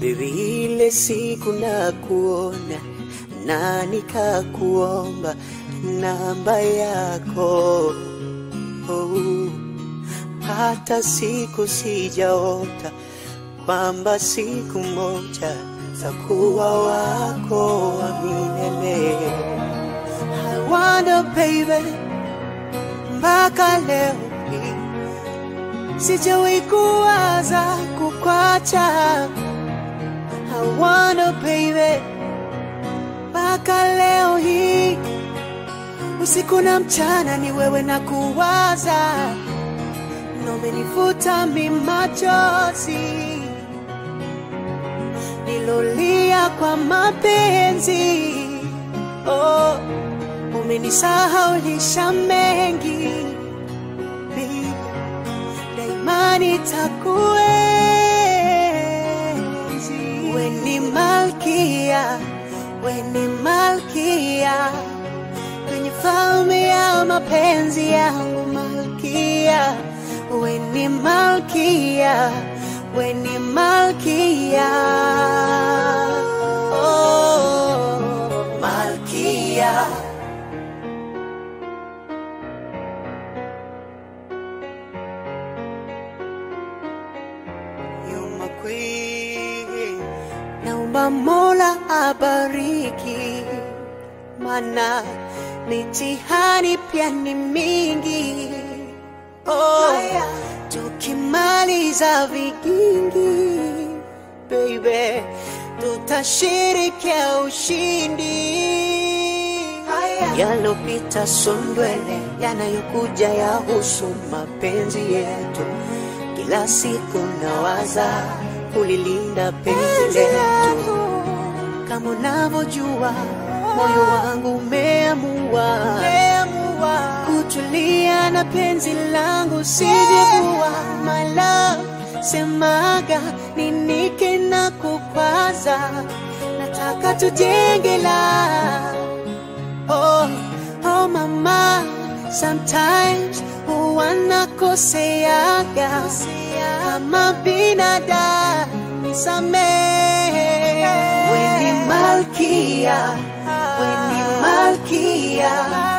Baby, ile siku na kuona na nikakuomba namba yako oh. Hata siku sijaota kwamba siku moja takuwa wako wa milele. I wonder baby, mpaka leo hii sijawahi kuwaza kukwacha. I wonder baby, mpaka leo hii usiku na mchana ni wewe na kuwaza, na umenifuta mi machozi nilolia kwa mapenzi oh, umenisahaulisha mengi Baby, daima nitakuenzi. We ni malkia, we ni malkia kwenye falme ya mapenzi yangu malkia, we ni malkia, we ni malkia, oh, malkia. You're my queen. Naomba Mola abariki, mana mitihani pia ni mingi. Oh, tukimaliza vigingi, baby, tutashirikia ushindi. Yalopita sondwele, yanayokuja yahusu mapenzi yetu. Kila siku nawaza kulilinda penzi letu, kama unavyojua moyo wangu umeamua kutulia na penzi langu sijekuwa my love semaga ninike na kukwaza nataka tujenge la oh, oh mama sometimes huwa nakoseaga kama binadamu nisamehe weni malkia weni malkia